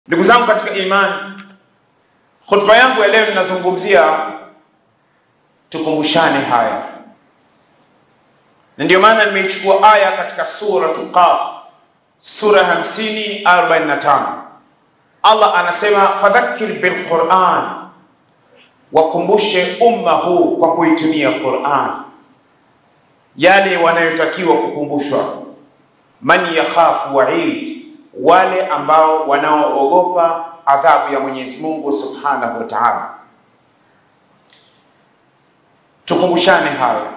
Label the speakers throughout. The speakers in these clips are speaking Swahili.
Speaker 1: Ndugu zangu katika imani, hotuba yangu ya leo ninazungumzia tukumbushane haya, na ndio maana nimeichukua aya katika Suratul Qaf, sura 50 45. Allah anasema fadhakkir bil Quran, wakumbushe umma huu kwa kuitumia Quran yale wanayotakiwa kukumbushwa. Man yakhafu waid, wale ambao wanaoogopa adhabu ya Mwenyezi Mungu Subhanahu wa Ta'ala. Tukumbushane haya.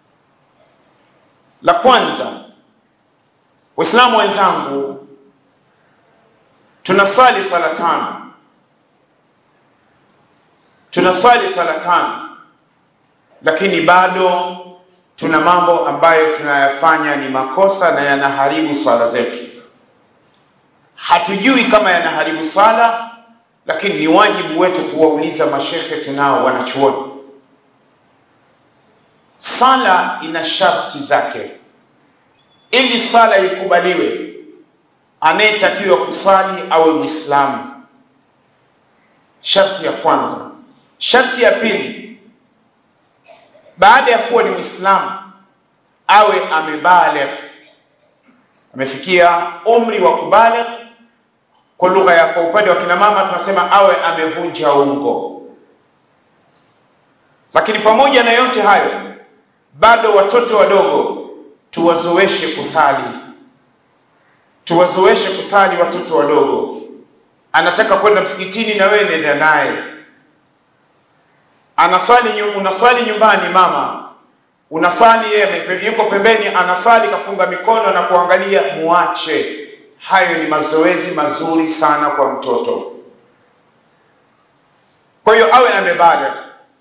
Speaker 1: La kwanza, Waislamu wenzangu, tunasali sala tano, tunasali sala tano, lakini bado tuna mambo ambayo tunayafanya ni makosa na yanaharibu swala zetu. Hatujui kama yanaharibu swala, lakini ni wajibu wetu kuwauliza mashekhe tunao wanachuoni. Sala ina sharti zake. Ili sala ikubaliwe, anayetakiwa kusali awe Mwislamu, sharti ya kwanza. Sharti ya pili, baada ya kuwa ni Mwislamu awe amebaligh, amefikia umri wa kubaligh. Kwa lugha ya kwa upande wa kina mama tunasema awe amevunja ungo. Lakini pamoja na yote hayo, bado watoto wadogo tuwazoeshe kusali, tuwazoeshe kusali watoto wadogo. Anataka kwenda msikitini, na wewe nenda naye anaswali unaswali nyumbani, mama unaswali, yeye yuko pembeni anaswali, kafunga mikono na kuangalia, muache. Hayo ni mazoezi mazuri sana kwa mtoto. Kwa hiyo awe amebaligh,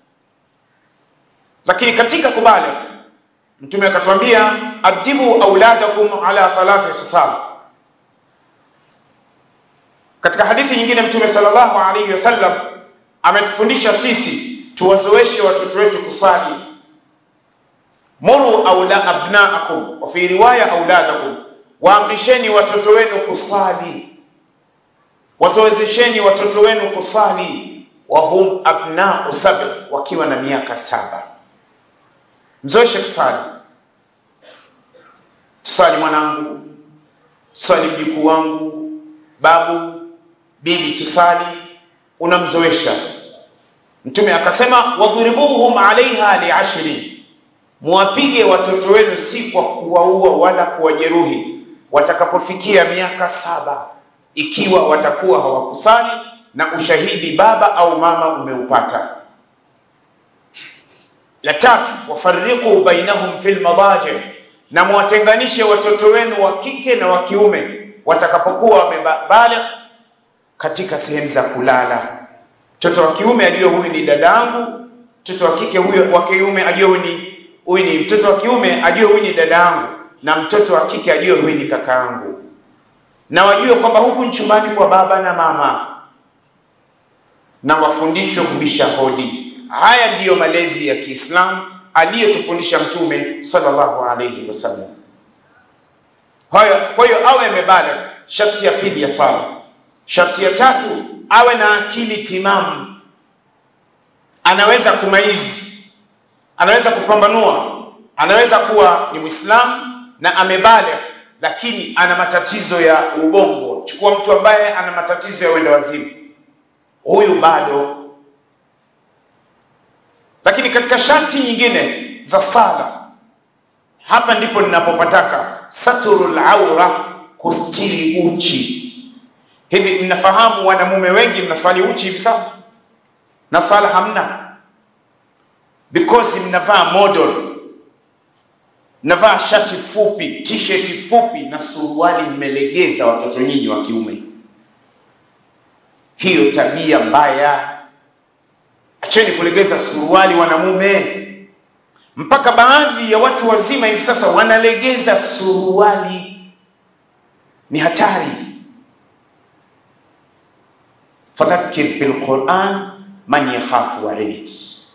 Speaker 1: lakini katika kubaligh Mtume akatwambia adibu auladakum ala thalathi khisal. Katika hadithi nyingine Mtume sallallahu alaihi wasallam ametufundisha sisi tuwazoeshe watoto wetu kusali. Muru aula abnaakum wa fi riwaya auladakum, waamrisheni watoto wenu kusali, wazoezesheni watoto wenu kusali. Wahum abnau saba, wakiwa na miaka saba. Mzoeshe kusali. Tusali mwanangu, tusali mjukuu wangu, babu, bibi, tusali. Unamzoesha Mtume akasema wadhuribuhum alaiha liashri, muwapige watoto wenu si kwa kuwaua wala kuwajeruhi, watakapofikia miaka saba, ikiwa watakuwa hawakusali na ushahidi baba au mama umeupata. La tatu, wafariqu bainahum fil madaji, na muwatenganishe watoto wenu wa kike na wa kiume watakapokuwa wamebaligh katika sehemu za kulala. Mtoto wa kiume ajue huyu ni dadangu, mtoto wa kike huyo wa kiume ajue huyu ni huyu ni mtoto wa kiume ajue huyu ni dadangu, na mtoto wa kike ajue huyu ni kakaangu, na wajue kwamba huku ni chumbani kwa baba na mama, na wafundishwe kubisha hodi. Haya ndiyo malezi ya Kiislamu aliyotufundisha Mtume sallallahu alayhi wasallam. Kwa hiyo awe amebaligh, sharti ya pili ya sala. Sharti ya tatu awe na akili timamu, anaweza kumaizi, anaweza kupambanua, anaweza kuwa ni Muislamu na amebaligh, lakini ana matatizo ya ubongo. Chukua mtu ambaye ana matatizo ya uenda wazimu, huyu bado. Lakini katika sharti nyingine za sala, hapa ndipo ninapopataka saturul aura, kustiri uchi Hivi mnafahamu wanamume wengi mnaswali uchi hivi sasa na swala hamna, because mnavaa model, mnavaa shati fupi, t-shirt fupi na suruali mmelegeza, watoto nyinyi wa kiume. Hiyo tabia mbaya, acheni kulegeza suruali wanamume. Mpaka baadhi ya watu wazima hivi sasa wanalegeza suruali, ni hatari. Fadhakkir bilquran man yakhafu waid,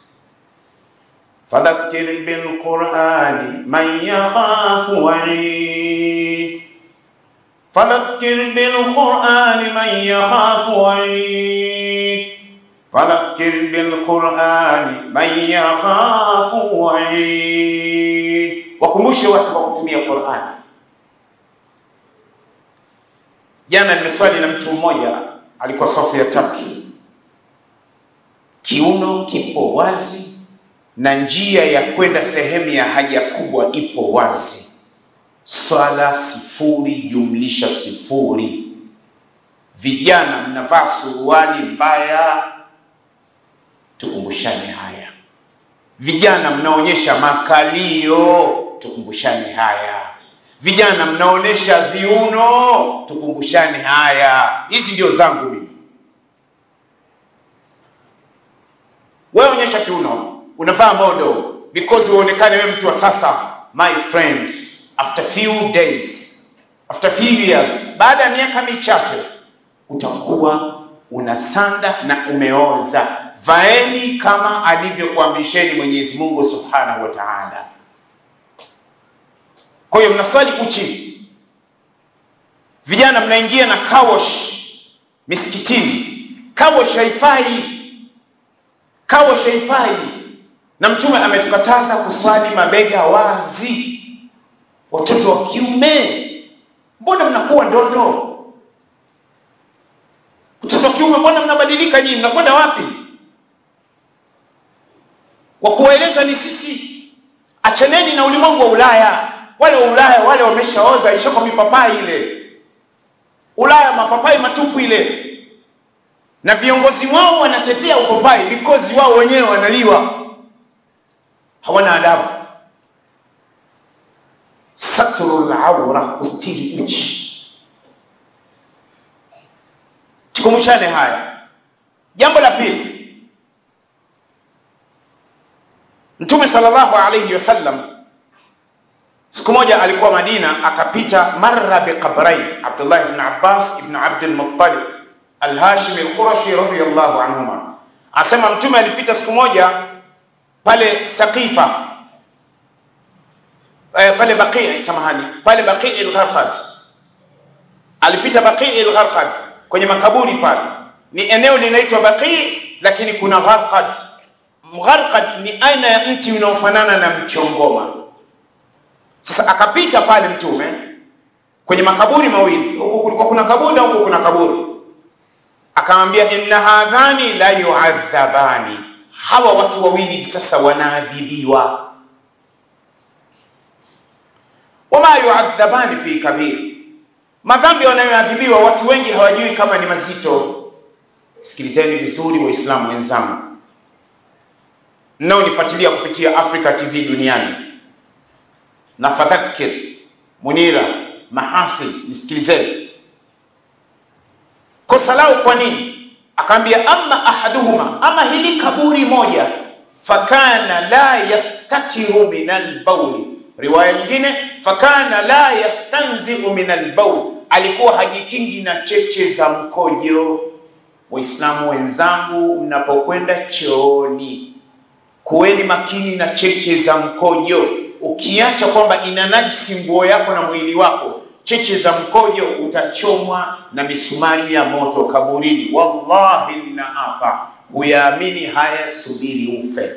Speaker 1: fadhakkir bilqurani man yakhafu waid, fadhakkir bilqurani man yakhafu waid, fadhakkir bilqurani man yakhafu waid, wakumbushe watu kwa kutumia Qurani. Jana nimeswali na mtu mmoja, alikuwa safu ya tatu, kiuno kipo wazi na njia ya kwenda sehemu ya haja kubwa ipo wazi. Swala sifuri jumlisha sifuri. Vijana mnavaa suruali mbaya, tukumbushane haya. Vijana mnaonyesha makalio, tukumbushane haya. Vijana mnaonyesha viuno, tukumbushane haya. Hizi ndio zangu mimi. Wewe onyesha kiuno, unavaa modo because uonekane wewe mtu wa sasa. My friend, after few days, after few years, baada ya miaka michache utakuwa unasanda na umeoza. Vaeni kama alivyokuamrisheni Mwenyezi Mungu Subhanahu wa Ta'ala. Kwa hiyo mnaswali uchi, vijana mnaingia na kawash misikitini. Kawash haifai, kawash haifai, na Mtume ametukataza kuswali mabega wazi. Watoto wa kiume, mbona mnakuwa ndoto? Watoto wa kiume, mbona mnabadilika nyinyi? Mnakwenda wapi? Wa kuwaeleza ni sisi. Achaneni na ulimwengu wa Ulaya. Wale wa Ulaya wale wameshaoza, ishako mipapai ile. Ulaya mapapai matupu ile, na viongozi wao wanatetea upapai because wao wenyewe wanaliwa, hawana adabu. Satrul aura, kustiri uchi. Tukumbushane haya. Jambo la pili, Mtume sallallahu alayhi wasallam siku moja alikuwa Madina, akapita marra biqabrain Abdullah ibn Abbas ibn Abd al-Muttalib al-Hashimi al-Qurashi radiyallahu anhuma. Asema Mtume alipita siku moja pale Saqifa eh, pale Baqi, samahani, pale Baqi al-Gharqad. Alipita Baqi al-Gharqad kwenye makaburi pale, ni eneo linaitwa Baqi, lakini kuna Gharqad. Gharqad ni aina ya mti unaofanana na mchongoma. Sasa akapita pale Mtume kwenye makaburi mawili, huku kulikuwa kuna kaburi na huku kuna kaburi, akamwambia inna hadhani la yuadhabani, hawa watu wawili sasa wanaadhibiwa. Wama yuadhabani fi kabiri, madhambi wanayoadhibiwa watu wengi hawajui kama ni mazito. Sikilizeni vizuri, Waislamu wenzangu mnaonifuatilia kupitia Africa TV duniani na Fadhakir Munira Mahasin, nisikilizeni kosa lao kwa nini? Akaambia amma ahaduhuma, ama hili kaburi moja, fakana la yastatiru min albauli. Riwaya nyingine fakana la yastanziu min albaul, alikuwa hajikingi na cheche za mkojo. Waislamu wenzangu, mnapokwenda chooni kuweni makini na cheche za mkojo. Ukiacha kwamba ina najisi nguo yako na mwili wako, cheche za mkojo utachomwa na misumari ya moto kaburini. Wallahi ninaapa, huyaamini haya, subiri ufe.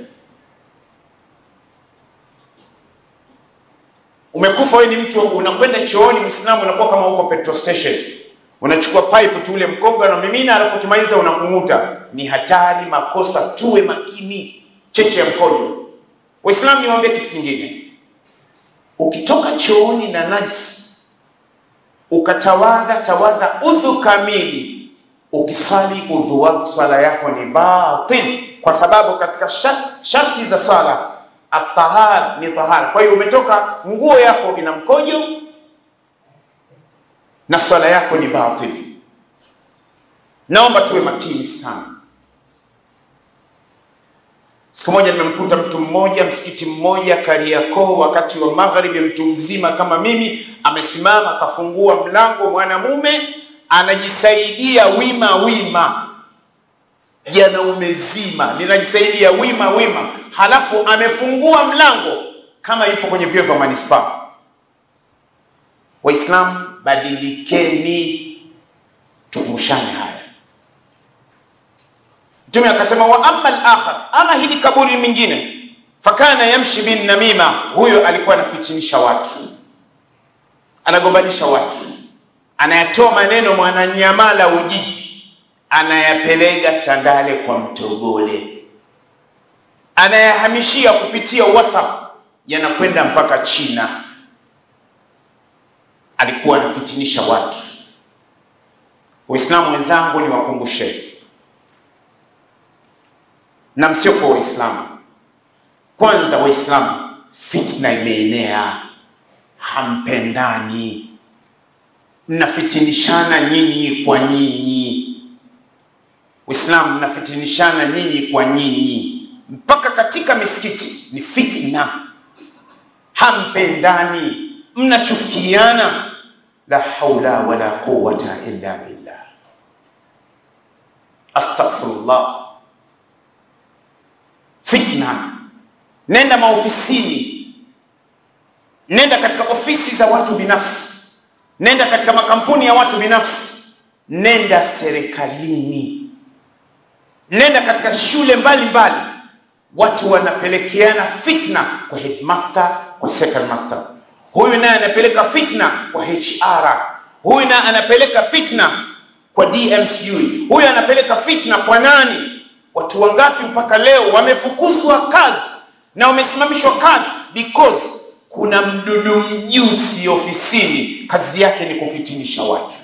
Speaker 1: Umekufa wewe, ni mtu unakwenda chooni, Muislamu, unakuwa kama uko petrol station, unachukua pipe tu ule mkonga na mimina, alafu ukimaliza unakung'uta. Ni hatari, makosa. Tuwe makini cheche ya mkojo. Waislamu, niwaambie kitu kingine, ukitoka chooni na najisi ukatawadha tawadha udhu kamili, ukisali udhu wako swala yako ni batil, kwa sababu katika sharti za swala atahar ni tahara. Kwa hiyo umetoka, nguo yako ina mkojo na swala yako ni batil. Naomba tuwe makini sana. Siku moja nimemkuta mtu mmoja msikiti mmoja Kariakoo, wakati wa magharibi, mtu mzima kama mimi amesimama, akafungua mlango, mwanamume anajisaidia wima wima, janaume zima linajisaidia wima wima, halafu amefungua mlango kama ipo kwenye vyoo vya manispaa. Waislamu, badilikeni. Tukumbushane haya. Mtume akasema, wa amma al-akhar, ama hili kaburi mingine, fakana yamshi bin namima, huyo alikuwa anafitinisha watu, anagombanisha watu, anayatoa maneno mwananyamala Ujiji, anayapeleka Tandale kwa Mtogole, anayahamishia kupitia WhatsApp, yanakwenda mpaka China. Alikuwa anafitinisha watu. Waislamu wenzangu, niwakumbushe na msio kwa Waislamu kwanza. Waislamu, fitna imeenea, hampendani, mnafitinishana nyinyi kwa nyinyi. Waislamu mnafitinishana nyinyi kwa nyinyi, mpaka katika misikiti ni fitna, hampendani, mnachukiana. La haula wala quwwata illa billah. Astaghfirullah. Fitna, nenda maofisini, nenda katika ofisi za watu binafsi, nenda katika makampuni ya watu binafsi, nenda serikalini, nenda katika shule mbalimbali mbali. Watu wanapelekeana fitna kwa headmaster, kwa second master, huyu naye anapeleka fitna kwa HR, huyu naye anapeleka fitna kwa DM, sijui huyu anapeleka fitna kwa nani Watu wangapi mpaka leo wamefukuzwa kazi na wamesimamishwa kazi because kuna mdudu mjusi ofisini, kazi yake ni kufitinisha watu.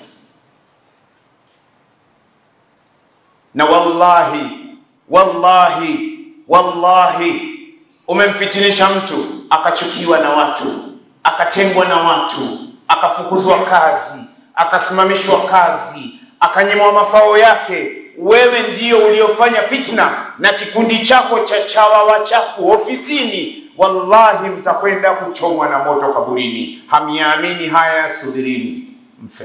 Speaker 1: Na wallahi wallahi wallahi, umemfitinisha mtu akachukiwa na watu, akatengwa na watu, akafukuzwa kazi, akasimamishwa kazi, akanyimwa mafao yake wewe ndio uliofanya fitna na kikundi chako cha chawa wachafu ofisini, wallahi mtakwenda kuchomwa na moto kaburini. Hamiamini haya, subirini mfe.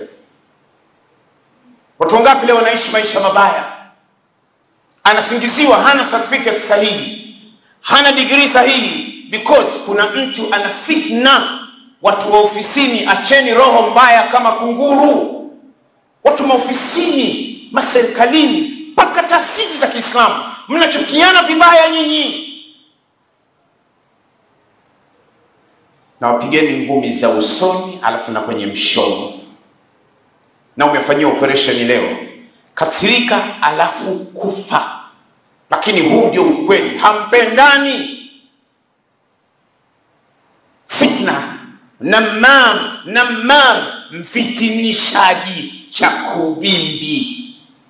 Speaker 1: Watu wangapi leo wanaishi maisha mabaya? Anasingiziwa hana certificate sahihi, hana degree sahihi, because kuna mtu ana fitna. Watu wa ofisini, acheni roho mbaya kama kunguru. Watu maofisini maserikalini mpaka taasisi za Kiislamu mnachukiana vibaya nyinyi, na wapigeni ngumi za usoni, alafu na kwenye mshono. Na umefanyia operation leo, kasirika, alafu kufa. Lakini huu ndio ukweli, hampendani. Fitna, namam, namam, mfitinishaji, chakubimbi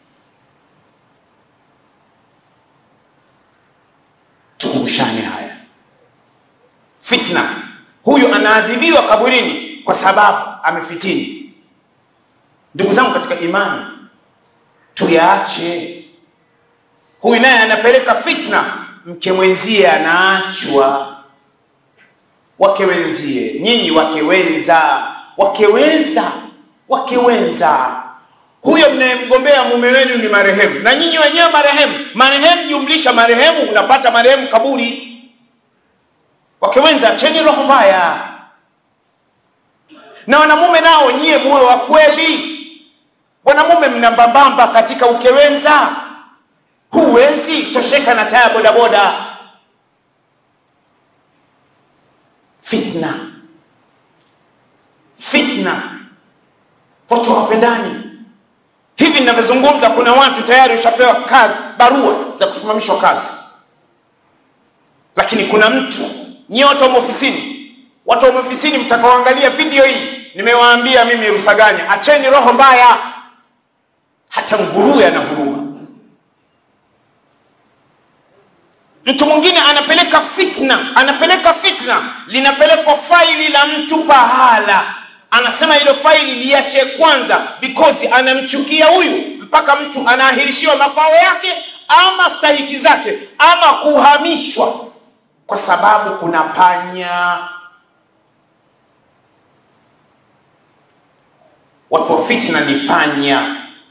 Speaker 1: Tukumbushane haya. Fitna, huyu anaadhibiwa kaburini kwa sababu amefitini. Ndugu zangu katika imani, tuyaache. Huyu naye anapeleka fitna, mke mwenzie anaachwa, wake wenzie, nyinyi wake wenza, wake wenza, wake wenza huyo mnayemgombea mume wenu ni marehemu, na nyinyi wenyewe marehemu. Marehemu jumlisha marehemu, unapata marehemu kaburi. Wake wenza, acheni roho mbaya. Na wanamume nao, nyie muwe wa kweli. Wanamume mnambambamba katika ukewenza, huwezi tosheka na taya bodaboda. Fitna, fitna, watu hawapendani. Hivi ninavyozungumza kuna watu tayari washapewa kazi, barua za kusimamishwa kazi, lakini kuna mtu nyie, watu wa ofisini, watu wa ofisini mtakaoangalia video hii, nimewaambia mimi Rusaganya, acheni roho mbaya. Hata nguruwe ana huruma. Mtu mwingine anapeleka fitna, anapeleka fitna, linapelekwa faili la mtu pahala anasema hilo faili liache kwanza, because anamchukia huyu, mpaka mtu anaahirishiwa mafao yake ama stahiki zake ama kuhamishwa, kwa sababu kuna panya. Watu wa fitna ni panya.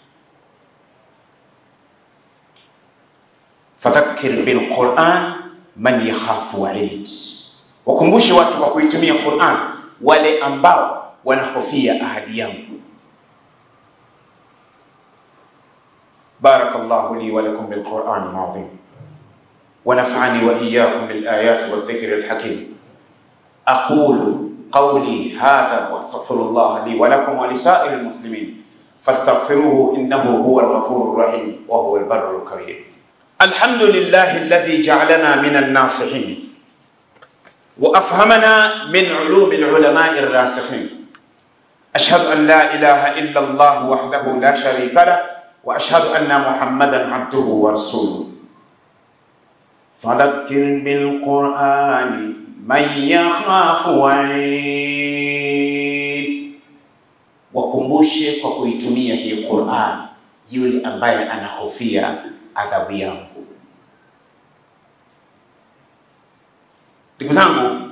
Speaker 1: Fadhakkir bilquran man yakhafu waid, wakumbushe watu kwa kuitumia Quran wale ambao wanahofia ahadi yangu. Barakallahu li wa lakum bil Qur'an al-azim wa nafa'ani wa iyyakum bil ayati wa dhikri al-hakim aqulu qawli hadha wa astaghfirullah li wa lakum wa li sa'iril muslimin fastaghfiruhu innahu huwal ghafurur rahim wa huwal barrul karim alhamdulillahi alladhi ja'alana minan nasihin وأفهمنا من علوم العلماء الراسخين أشهد أن لا إله إلا الله وحده لا شريك له وأشهد أن محمدا عبده ورسوله فذكر بالقرآن من يخاف وعيد wakumbushe kwa kuitumia hii Qur'an yule ambaye anahofia adhabu yangu. Ndugu zangu,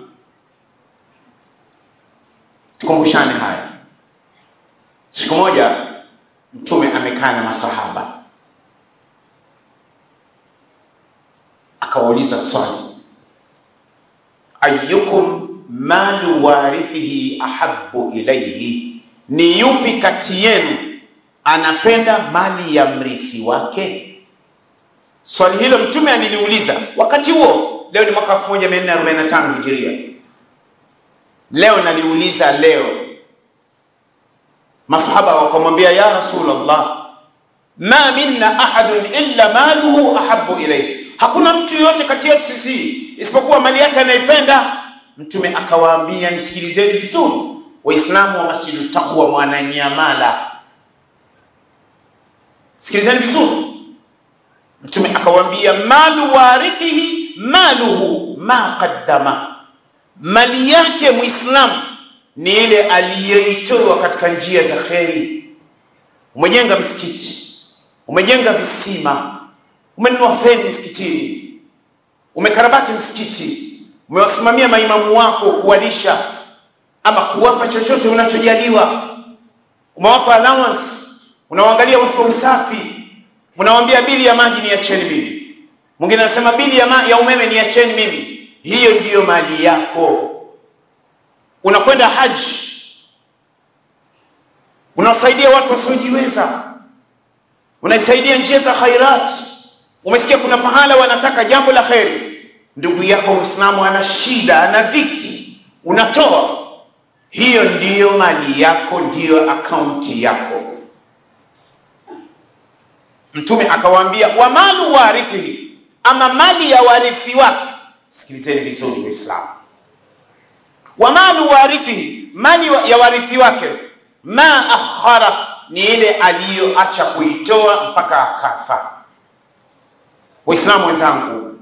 Speaker 1: tukumbushane haya. Siku moja Mtume amekaa na masahaba akawauliza swali, ayyukum malu warithihi ahabbu ilayhi, ni yupi kati yenu anapenda mali ya mrithi wake? Swali hilo Mtume aliliuliza wakati huo Leo ni mwaka 1445 Hijiria. Leo naliuliza leo, masahaba wakamwambia ya Rasulullah, ma minna ahadun illa maluhu ahabbu ilayhi, hakuna mtu yoyote kati yetu sisi isipokuwa mali yake anaipenda. Mtume akawaambia, nisikilizeni vizuri, Waislamu wa Masjidu Taqwa Mwananyamala, sikilizeni vizuri. Mtume akawaambia, malu warithihi maluhu ma qaddama, mali yake Muislamu ni ile aliyoitoa katika njia za kheri. Umejenga msikiti, umejenga visima, umenunua feni msikitini, umekarabati msikiti, umewasimamia maimamu wako kuwalisha ama kuwapa chochote unachojaliwa, umewapa allowance, unawaangalia watu wa usafi, unawaambia bili ya maji niacheni mimi Mwingine anasema bili ya, ya umeme niacheni mimi. Hiyo ndiyo mali yako. Unakwenda haji, unawasaidia watu wasiojiweza, unaisaidia njia za khairati. Umesikia kuna pahala wanataka jambo la kheri, ndugu yako Muislamu ana shida, ana dhiki, unatoa. Hiyo ndiyo mali yako, ndiyo akaunti yako. Mtume akawaambia, wa malu warithihi ama mali ya warithi wake. Sikilizeni vizuri Waislamu, wa malu warithihi, mali ya warithi wake, ma akhara, ni ile aliyoacha kuitoa mpaka akafa. Waislamu wenzangu,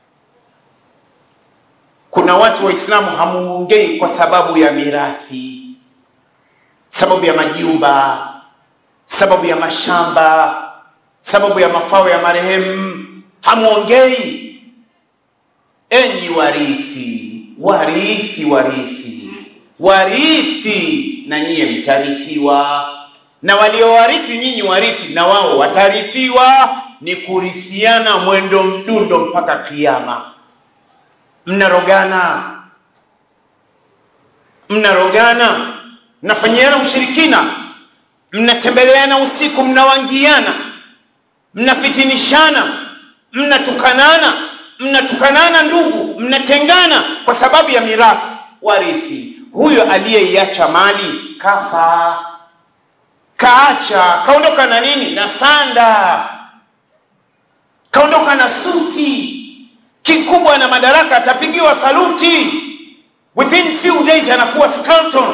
Speaker 1: kuna watu Waislamu hamuongei kwa sababu ya mirathi, sababu ya majumba, sababu ya mashamba, sababu ya mafao ya marehemu Hamuongei. Enyi warithi, warithi, warithi, warithi, na nyie mtarithiwa, na waliowarithi nyinyi warithi, na wao watarithiwa. Ni kurithiana mwendo mdundo mpaka Kiyama. Mnarogana, mnarogana, mnafanyiana ushirikina, mnatembeleana usiku, mnawangiana, mnafitinishana mnatukanana mnatukanana ndugu, mnatengana kwa sababu ya mirathi. Warithi huyo aliyeiacha mali kafa, kaacha, kaondoka na nini? Na sanda, kaondoka na suti, kikubwa na madaraka, atapigiwa saluti, within few days anakuwa skeleton.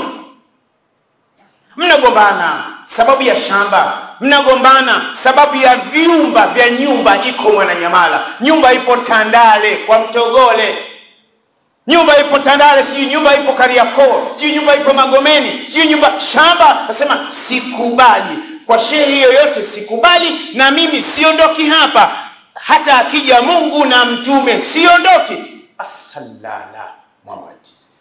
Speaker 1: Mnagombana sababu ya shamba mnagombana sababu ya vyumba vya nyumba. Iko Mwananyamala, nyumba ipo Tandale kwa Mtogole, nyumba ipo Tandale, sijui nyumba ipo Kariakoo, sijui nyumba ipo Magomeni, sijui nyumba shamba. Nasema sikubali kwa shehe yoyote, sikubali na mimi siondoki hapa, hata akija Mungu na mtume siondoki. Asalala Muhammad.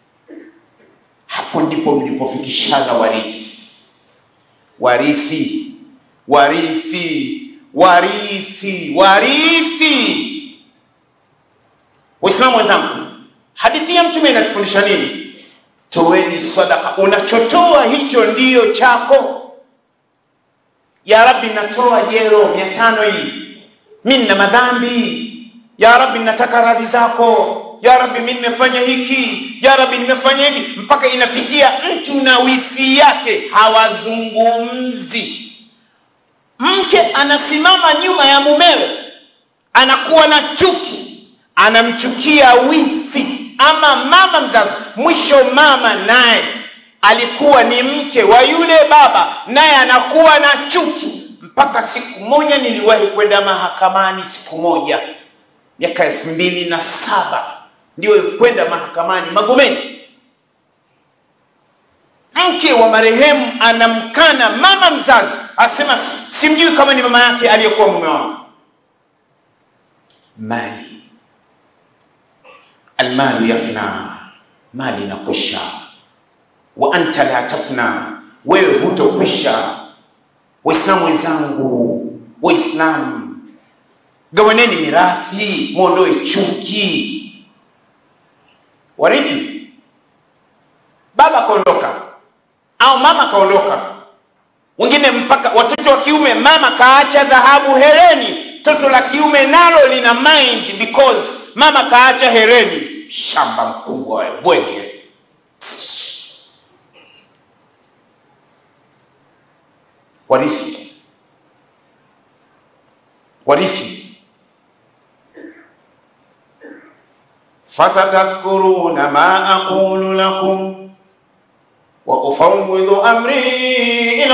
Speaker 1: Hapo ndipo mlipofikishana warithi, warithi warithi warithi warithi. Waislamu wenzangu, hadithi ya Mtume inatufundisha nini? toweni sadaka. Unachotoa hicho ndiyo chako. Ya Rabbi, natoa jero mia tano hii, mi nina madhambi. Ya Rabbi, nataka radhi zako. Ya Rabbi, mi nimefanya hiki. Ya Rabbi, nimefanya hivi, mpaka inafikia mtu na wifi yake hawazungumzi. Mke anasimama nyuma ya mumewe, anakuwa na chuki, anamchukia wifi ama mama mzazi. Mwisho mama naye alikuwa ni mke wa yule baba, naye anakuwa na chuki. Mpaka siku moja niliwahi kwenda mahakamani, siku moja miaka elfu mbili na saba ndio kwenda mahakamani Magomeni. Mke wa marehemu anamkana mama mzazi, asema simjui kama ni mama yake aliyekuwa mume wangu. Mali, almalu yafna, mali inakwisha. Wa anta la tafna, wewe hutokwisha. Waislamu wenzangu, Waislamu gawaneni mirathi, mwondoe chuki. Warithi, baba kaondoka au mama kaondoka, wengine mpaka watoto wa kiume, mama kaacha dhahabu hereni, toto la kiume nalo lina mind because mama kaacha hereni. Shamba mkubwa wa bwege. Warithi, warithi fasatadhkuruna ma aqulu lakum wa ufawwidhu amri ila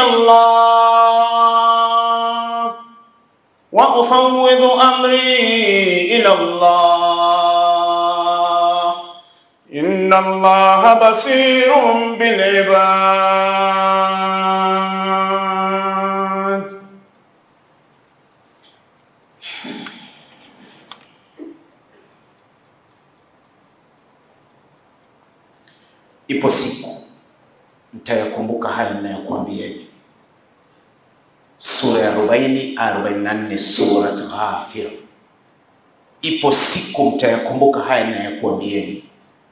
Speaker 1: Allah wa ufawwidhu amri ila Allah inna Allaha basirun bil ibad. Ipo siku mtayakumbuka haya ninayokuambieni. Sura ya 40 44, Surat Ghafir. Ipo siku mtayakumbuka haya ninayokuambieni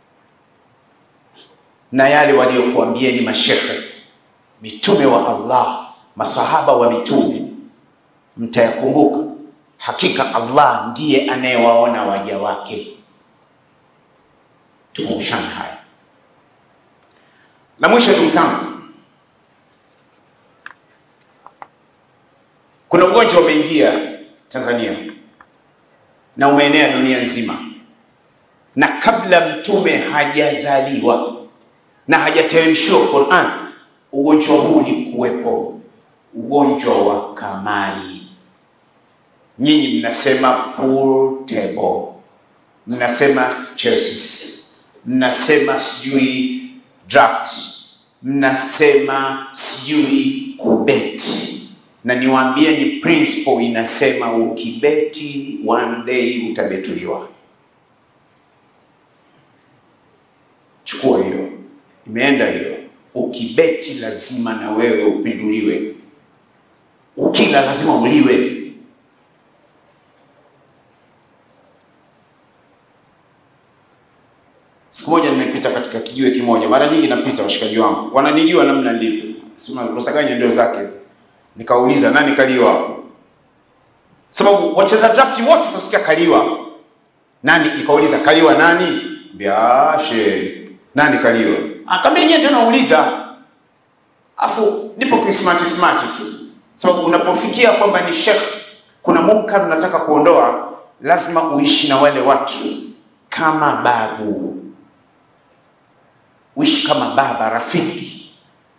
Speaker 1: na yale waliokuambieni mashekhe, mitume wa Allah, masahaba wa mitume, mtayakumbuka. Hakika Allah ndiye anayewaona waja wake. Tukumbushane haya. La mwisho, ndugu zangu, kuna ugonjwa umeingia Tanzania na umeenea dunia nzima, na kabla mtume hajazaliwa na hajateremshiwa Qur'an, ugonjwa huu ulikuwepo, ugonjwa wa kamari. Nyinyi mnasema pool table, mnasema chess, mnasema sijui draft, mnasema sijui kubeti, na niwaambie ni principle inasema ukibeti one day utabetuliwa. Chukua hiyo, imeenda hiyo. Ukibeti lazima na wewe upinduliwe, ukila lazima uliwe. Siku moja nimepita katika kijiwe kimoja, mara nyingi napita, washikaji wangu wananijua namna nilivyo, sema Rusaganya ndio zake. Nikauliza nani kaliwa hapo, sababu wacheza drafti wote utasikia kaliwa nani. Nikauliza kaliwa nani, biashe nani kaliwa, akaambia nyewe tena uliza, afu nipo kismati smati tu, sababu unapofikia kwamba ni shekh, kuna munkar unataka kuondoa, lazima uishi na wale watu kama babu uishi kama baba rafiki.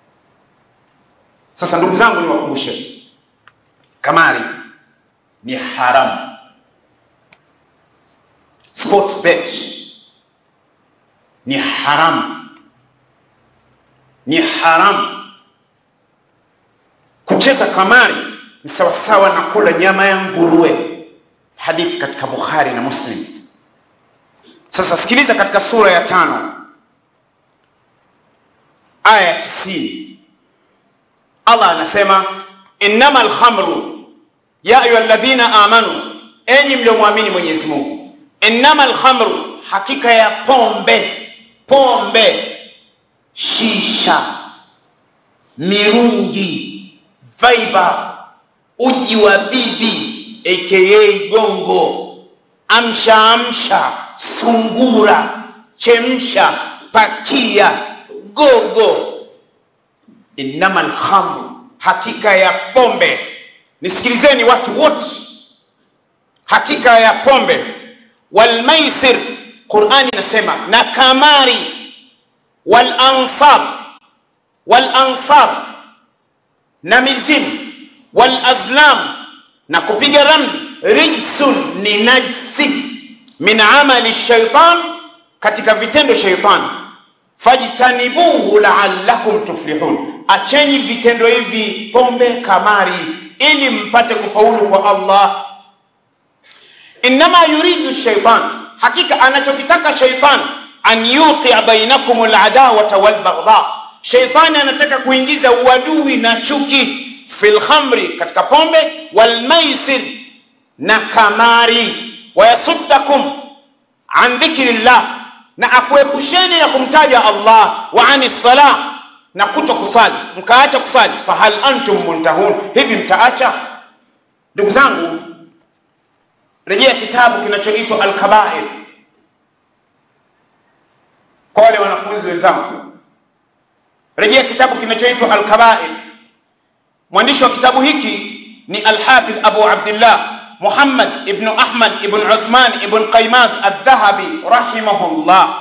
Speaker 1: Sasa ndugu zangu, niwakumbushe, kamari ni haramu. Sports bet ni haramu, ni haramu. Kucheza kamari ni sawasawa na kula nyama ya nguruwe, hadithi katika Bukhari na Muslim. Sasa sikiliza, katika sura ya tano aya ya tisini Allah anasema innama alkhamru ya ayuha alladhina amanu, enyi mliomwamini Mwenyezi Mungu, innama alkhamru, hakika ya pombe, pombe shisha, mirungi, vaiba, uji wa bibi aka gongo, amsha amsha, sungura, chemsha, pakia, gogo. Innama lhamru, hakika ya pombe. Nisikilizeni watu wote, hakika ya pombe. Walmaisir, Qurani inasema na kamari. Walansab, walansab na mizimu. Walazlam na kupiga ramli. Rijsun ni najsi min amali shaitan, katika vitendo shaitani. Fajtanibuhu laallakum tuflihun, acheni vitendo hivi, pombe, kamari, ili mpate kufaulu kwa Allah. Innama yuridu shaitan, hakika anachokitaka shaitan, an yuqia bainakum aladawata walbaghdha, shaitani anataka kuingiza uadui na chuki fil khamri, katika pombe, walmaisir na kamari, wayasuddakum an dhikrillah, na akuepusheni na kumtaja Allah, wa ani salah, na kuto kusali, mkaacha kusali. Fahal antum muntahun, hivi mtaacha? Ndugu zangu, rejea kitabu kinachoitwa Alkabair kwa wale wanafunzi wenzangu, rejea kitabu kinachoitwa Alkabair. Mwandishi wa kitabu hiki ni Alhafidh Abu Abdillah Muhammad ibn Ahmad ibn Uthman ibn Qaymaz Aldhahabi rahimahullah,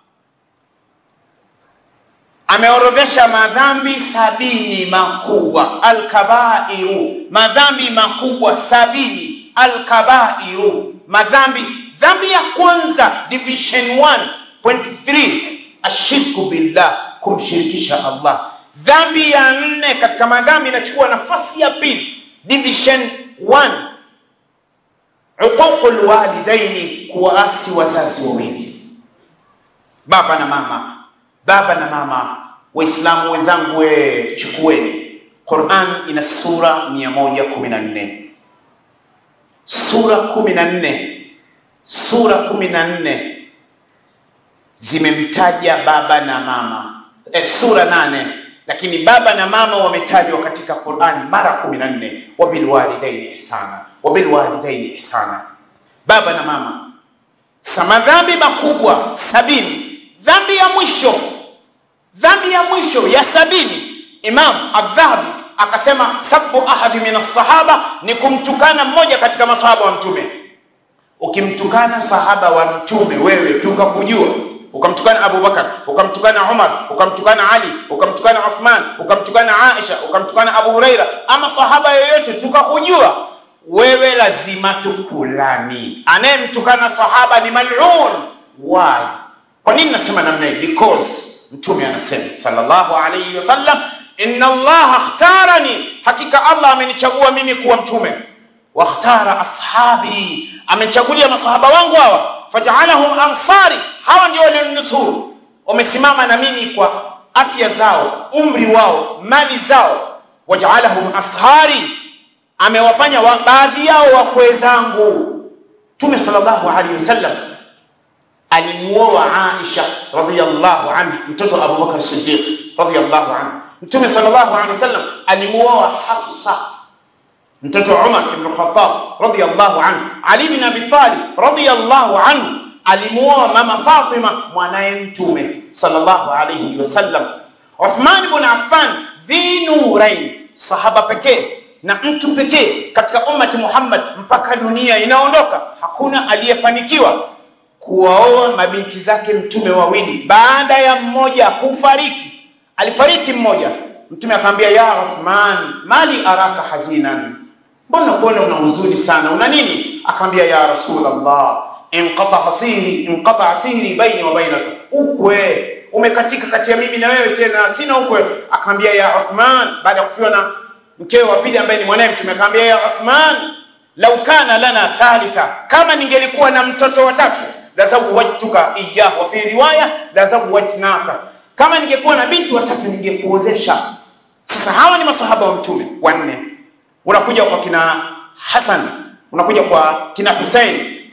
Speaker 1: ameorodhesha madhambi sabini makubwa. Alkabairu, madhambi makubwa sabini. Alkabairu, madhambi. Dhambi ya kwanza division 1.3 ashirku billah, kumshirikisha Allah. Dhambi ya nne katika madhambi inachukua nafasi ya pili, division 1 uququl walidaini, kuwaasi wazazi wawili, baba na mama. Baba na mama, Waislamu wenzangu, we chukueni, Quran ina sura 114 sura 14 sura 14 zimemtaja baba na mama eh, sura nane lakini baba na mama wametajwa katika Qur'an mara 14, wabilwalidaini ihsana, wabilwalidaini ihsana, baba na mama. Sa madhambi makubwa sabini. Dhambi ya mwisho, dhambi ya mwisho ya sabini, Imam Adh-Dhahabi akasema sabu ahadi min as-sahaba, ni kumtukana mmoja katika masahaba wa Mtume. Ukimtukana sahaba wa Mtume wewe tukakujua ukamtukana Abu Bakar, ukamtukana Umar, ukamtukana Ali, ukamtukana Uthman, ukamtukana Aisha, ukamtukana Abu Huraira, ama sahaba yoyote tukakujua wewe, lazima tukulani. Anayemtukana sahaba ni mal'un. Why? Kwa nini nasema namna hii? Because Mtume anasema sallallahu alayhi wasallam, inna Allah ikhtarani, hakika Allah amenichagua mimi kuwa mtume, wakhtara ashabi, amechagulia masahaba wangu hawa fajaalahum ansari, hawa ndio walionusuru, wamesimama na mimi kwa afya zao, umri wao, mali zao. Wajaalahum ashari, amewafanya wa, baadhi yao wakwe zangu. Mtume sallallahu alaihi wasallam alimuoa Aisha radhiyallahu anha, mtoto Abu Bakar Siddiq radhiyallahu anhu. Mtume sallallahu alaihi wasallam alimuoa Hafsa mtoto Umar ibn Khattab radhiyallahu anhu. Ali bin Abi Talib radhiyallahu anhu alimuoa mama Fatima mwanaye Mtume sallallahu alayhi wasallam. Uthman ibn Affan dhi nurain, sahaba pekee na mtu pekee katika ummati Muhammad mpaka dunia inaondoka, hakuna aliyefanikiwa kuwaoa mabinti zake Mtume wawili baada ya mmoja kufariki. Alifariki mmoja, Mtume akamwambia, ya Uthman, mali araka hazinan Mbona kuona una huzuni sana, una nini? Akaambia, ya Rasulullah, inqata sihri inqata sihri baini wa bainaka, ukwe umekatika kati ya mimi na wewe, tena sina ukwe. Akaambia, ya Uthman, baada ya kufiwa na mkewe wa pili ambaye ni mwanaye Mtume, akaambia, ya Uthman, lau kana lana thalitha, kama ningelikuwa na mtoto wa tatu, la zawajtuka iyyahu, wa fi riwaya la zawajnaka, kama ningekuwa na binti watatu ningekuozesha. Sasa hawa ni masahaba wa Mtume wanne unakuja kwa kina Hasan, unakuja kwa kina Hussein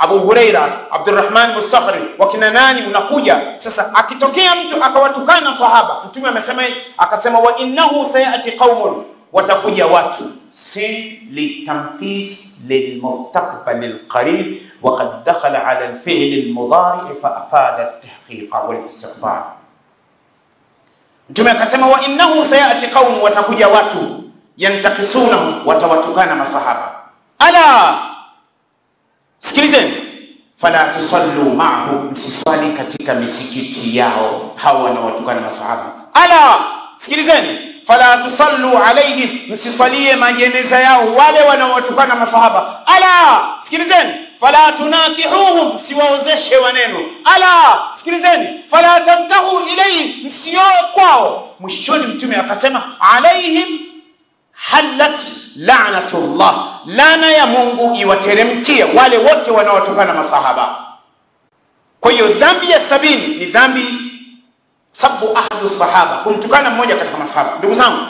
Speaker 1: Abu Huraira, Abdurrahman Musakhri, wakina nani, unakuja sasa. Akitokea mtu akawatukana sahaba, mtume amesema, akasema wa innahu sayati qaumun, watakuja watu sin litamfis lilmustaqbal alqarib wa qad dakhala ala alfi'l almudari fa afada at-tahqiq wal istiqbal. Mtume akasema wa innahu sayati qaumun, watakuja watu yantakisunahu, watawatukana masahaba. Ala Sikilizeni, fala tusallu ma'ahum, msiswali katika misikiti yao hao wanaowatukana masahaba. Ala, sikilizeni, fala tusallu alaihim, msiswalie majeneza yao wale wanaowatukana masahaba. Ala, sikilizeni, fala tunakihuhum, msiwaozeshe waneno. Ala, sikilizeni, fala tamtahu ilaihim, msioe kwao. Mwishoni Mtume akasema alaihim halat la'natullah, laana ya Mungu iwateremkia wale wote wanaotokana masahaba. Kwa hiyo dhambi ya sabini ni dhambi sabu ahadu sahaba, kumtukana mmoja katika masahaba. Ndugu zangu,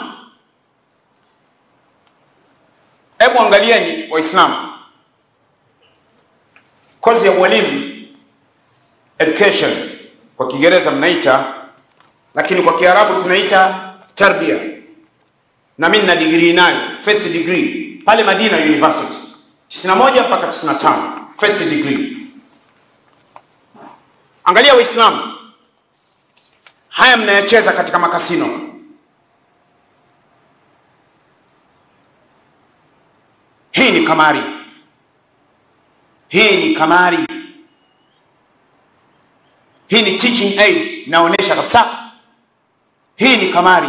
Speaker 1: hebu angalieni Waislamu, kozi ya ualimu education kwa Kiingereza mnaita, lakini kwa Kiarabu tunaita tarbia na mimi nina degree nayo first degree pale Madina University 91 mpaka 95 first degree. Angalia Waislamu, haya mnayacheza katika makasino. Hii ni kamari, hii ni kamari, hii ni teaching aid, naonesha kabisa hii ni kamari.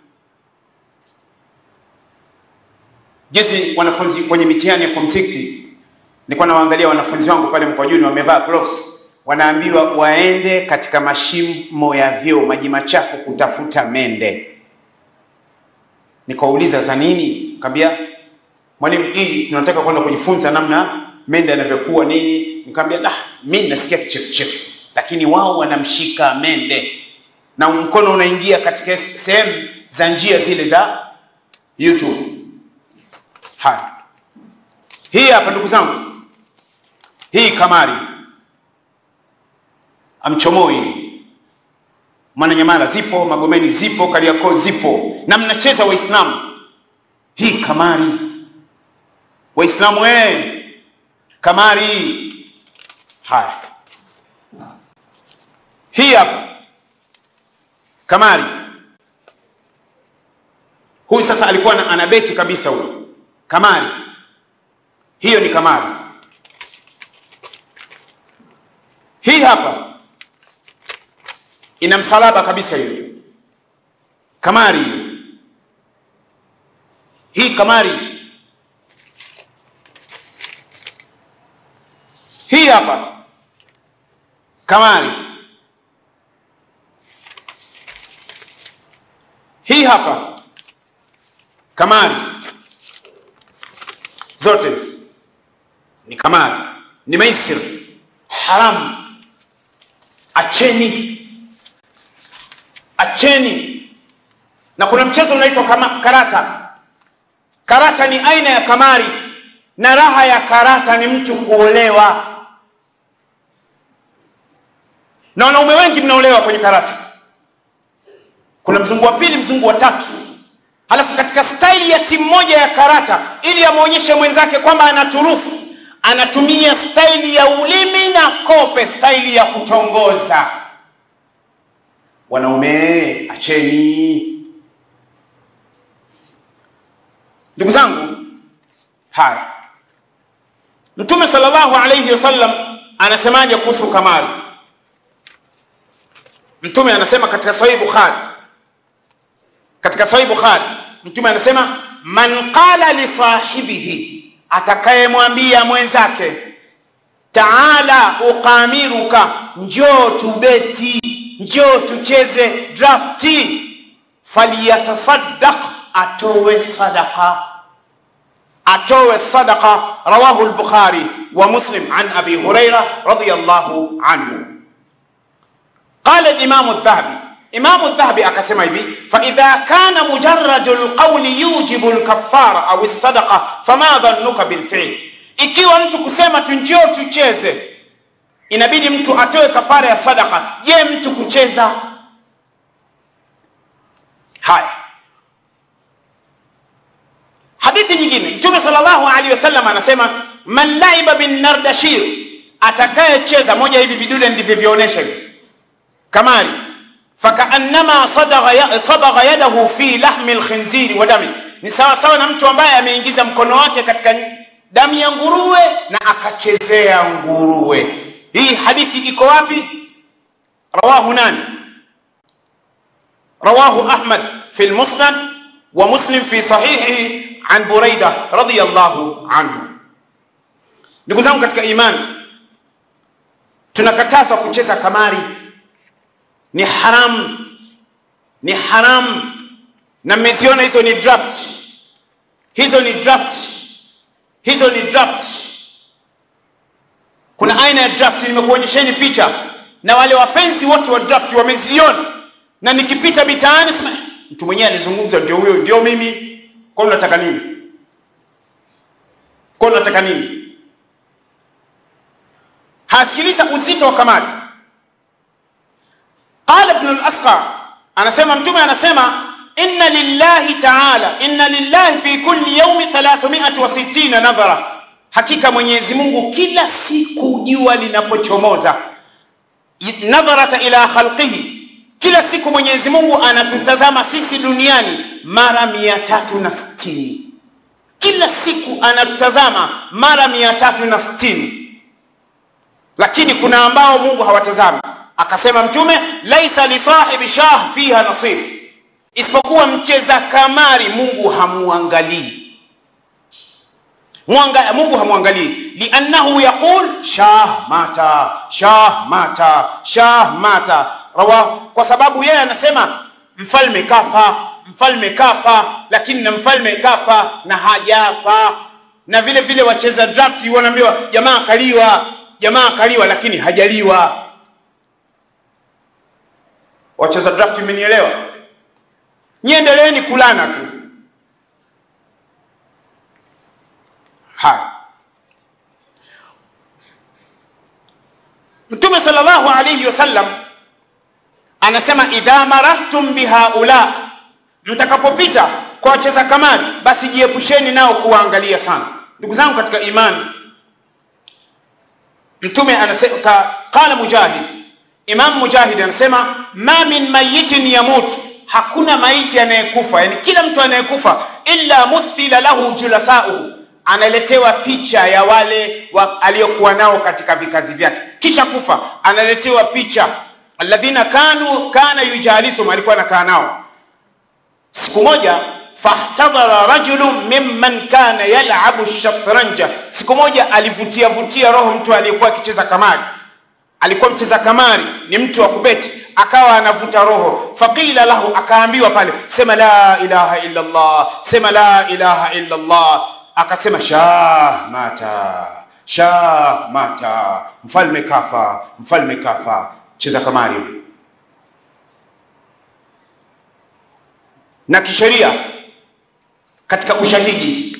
Speaker 1: Juzi wanafunzi kwenye mitihani ya form 6 nilikuwa nawaangalia wanafunzi wangu pale Mkwajuni wamevaa gloves, wanaambiwa waende katika mashimo ya vyoo, maji machafu kutafuta mende. Nikawauliza za nini? Nikamwambia mwalimu, ili tunataka kwenda kujifunza namna mende anavyokuwa nini. Nikamwambia lah, mimi nasikia kichefuchefu, lakini wao wanamshika mende na mkono unaingia katika sehemu za njia zile za YouTube. Haya, hii hapa ndugu zangu, hii kamari amchomoi Mwananyamala zipo, Magomeni zipo, Kariakoo zipo, na mnacheza Waislamu. Hii kamari, Waislamu eh, kamari. Haya, hii hapa kamari. Huyu sasa alikuwa anabeti kabisa huyu kamari hiyo ni kamari. Hii hapa ina msalaba kabisa, hiyo kamari hiyo. Hii kamari hii hapa kamari, hii hapa kamari zote ni kamari, ni maisir haramu. Acheni, acheni. Na kuna mchezo unaitwa kama karata. Karata ni aina ya kamari, na raha ya karata ni mtu kuolewa, na wanaume wengi mnaolewa kwenye karata. Kuna mzungu wa pili, mzungu wa tatu Halafu katika staili ya timu moja ya karata, ili amwonyeshe mwenzake kwamba ana turufu, anatumia staili ya ulimi na kope, staili ya kutongoza. Wanaume acheni. Ndugu zangu, haya, Mtume sallallahu alayhi wasallam anasemaje kuhusu kamari? Mtume anasema katika Sahih Bukhari, katika Sahih Bukhari Mtume anasema man qala li sahibihi, atakayemwambia mwenzake taala uqamiruka, njoo tubeti, njoo tucheze drafti, falyatasaddaq, atowe sadaqa, atowe sadaqa. Rawahu al-Bukhari wa Muslim an Abi Huraira radiyallahu anhu. Qala al-Imam adh-Dhahabi Imamu Dhahabi akasema hivi, fa idha kana mujarradu lqawli yujibu lkafara au sadaqa fama dhannuka bilfi'l, ikiwa mtu kusema tu njoo tucheze inabidi mtu atoe kafara ya sadaka je mtu kucheza haya hadithi nyingine mtume sallallahu alaihi wasallam anasema man laiba bin nardashir atakayecheza moja hivi vidude ndivyovionyesha hivi kamari fakaannama sadagha sadagha yadahu fi lahmi lkhinziri wa dami ni sawa sawa na mtu ambaye ameingiza mkono wake katika damu ya nguruwe na akachezea nguruwe hii hadithi iko wapi rawahu nani rawahu ahmad fi lmusnad wa muslim fi sahihi an buraida radiyallahu anhu ndugu zangu katika imani tunakatazwa kucheza kamari ni haramu ni haramu na mmeziona hizo ni draft hizo ni draft hizo ni draft kuna aina ya draft nimekuonyesheni picha na wale wapenzi wote wa draft wameziona na nikipita mitaani sema mtu mwenyewe alizungumza ndio huyo ndio mimi kwa unataka nini kwa unataka nini hasikiliza uzito wa kamari qala ibn al-asqa anasema mtume anasema inna lillahi ta'ala inna lillahi fi kulli yawmi 360 nadhara hakika mwenyezi mungu kila siku jua linapochomoza nadharata ila khalqihi kila siku mwenyezi mungu anatutazama sisi duniani mara mia tatu na sitini kila siku anatutazama mara mia tatu na sitini lakini kuna ambao mungu hawatazami akasema mtume laisa lisahibi shah fiha nasib isipokuwa mcheza kamari mungu hamuangalii Mwanga, mungu hamwangalii liannahu yaqul shah mata shah mata shah mata rawa kwa sababu yeye anasema mfalme kafa mfalme kafa lakini na mfalme kafa na hajafa na vile vile wacheza draft wanaambiwa jamaa kaliwa jamaa kaliwa lakini hajaliwa wacheza draft mmenielewa nyiendeleeni kulana tu haya mtume sallallahu alayhi wasallam anasema idha marartum bihaula mtakapopita kwa wacheza kamari basi jiepusheni nao kuwaangalia sana ndugu zangu katika imani mtume anasema ka, qala mujahid imam mujahid anasema ma min mayitin yamut hakuna maiti anayekufa yani kila mtu anayekufa illa muthila lahu julasauhu analetewa picha ya wale wa, aliyokuwa nao katika vikazi vyake kisha kufa analetewa picha alladhina kanu kana yujalisuhum alikuwa anakaa nao siku moja fahtadhara rajulun mimman kana yalabu shatranja siku moja alivutia vutia roho mtu aliyekuwa akicheza kamari alikuwa mcheza kamari ni mtu wa kubeti akawa anavuta roho faqila lahu akaambiwa pale sema la ilaha illa allah sema la ilaha illa allah akasema shah mata shah mata mfalme kafa mfalme kafa cheza kamari na kisheria katika ushahidi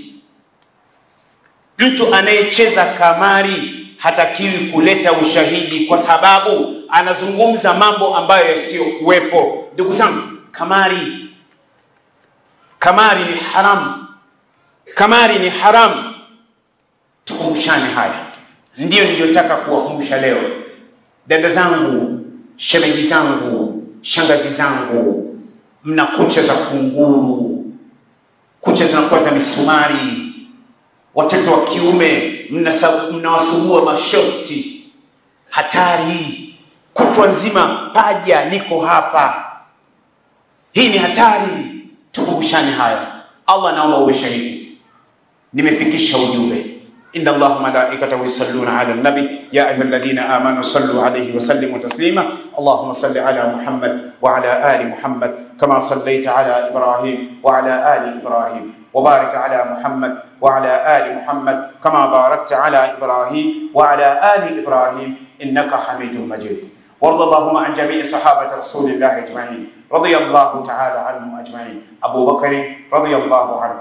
Speaker 1: mtu anayecheza kamari hatakiwi kuleta ushahidi kwa sababu anazungumza mambo ambayo yasiyokuwepo ndugu zangu kamari kamari ni haramu kamari ni haramu tukumbushane haya ndiyo niliyotaka kuwakumbusha leo dada zangu shemeji zangu shangazi zangu mna kucha za kunguru kucha zinakuwa za misumari watoto wa kiume mnawasumbua mna mashosti hatari kutwa nzima paja niko hapa hii ni hatari tukumbushane haya allah naomba uwe shahidi nimefikisha ujumbe إن الله ملائكته يصلون على النبي يا أيها الذين آمنوا صلوا عليه وسلموا تسليما اللهم صل على محمد وعلى آل محمد كما صليت على إبراهيم وعلى آل إبراهيم وبارك على محمد وعلى آل محمد كما باركت على إبراهيم وعلى آل إبراهيم إنك حميد مجيد وارض اللهم عن جميع صحابة رسول الله أجمعين رضي الله تعالى عنهم أجمعين أبو بكر رضي الله عنه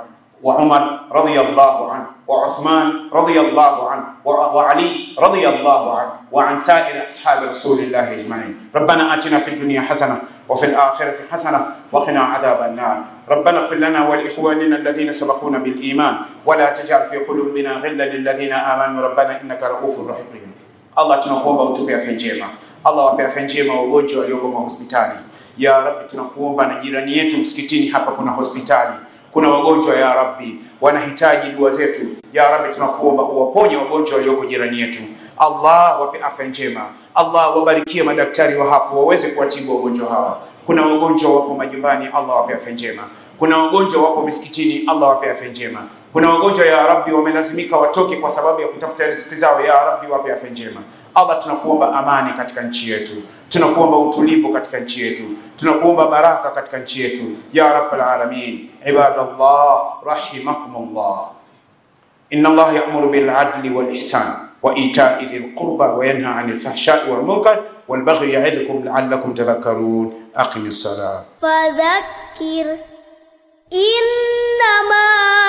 Speaker 1: وعمر رضي الله عنه وعثمان رضي الله عنه وعلي رضي الله عنه وعن سائر أصحاب رسول الله أجمعين ربنا آتنا في الدنيا حسنة وفي الآخرة حسنة وقنا عذاب النار ربنا اغفر لنا ولإخواننا الذين سبقونا بالإيمان ولا تجعل في قلوبنا غلا للذين آمنوا ربنا إنك رؤوف رحيم Allah tunakuomba utupe afya njema. Allah wape afya njema wagonjwa walioko mahospitali. Ya Rabbi, tunakuomba na jirani yetu msikitini hapa kuna hospitali, kuna wagonjwa ya Rabbi wanahitaji dua zetu. Ya Rabbi, tunakuomba uwaponye wagonjwa walioko jirani yetu. Allah wape afya njema. Allah wabarikie madaktari wa hapo waweze kuwatibu wagonjwa hawa. Kuna wagonjwa wapo majumbani, Allah wape afya njema. Kuna wagonjwa wapo misikitini, Allah wape afya njema. Kuna wagonjwa ya Rabbi wamelazimika watoke kwa sababu ya kutafuta riziki zao, ya Rabbi wape afya njema. Allah, tunakuomba amani katika nchi yetu, tunakuomba utulivu katika nchi yetu, tunakuomba baraka katika nchi yetu, ya rabbal alamin. Ibadallah rahimakumullah. Inna Allah ya'muru bil adli wal ihsan wa ita'i dhil qurba wa yanha 'anil fahsha'i wal munkar wal baghi ya'idhukum la'allakum tadhakkarun. Aqimis salat.
Speaker 2: فذكر إنما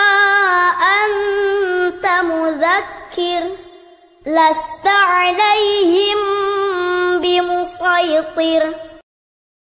Speaker 2: أنت مذكر لست عليهم بمسيطر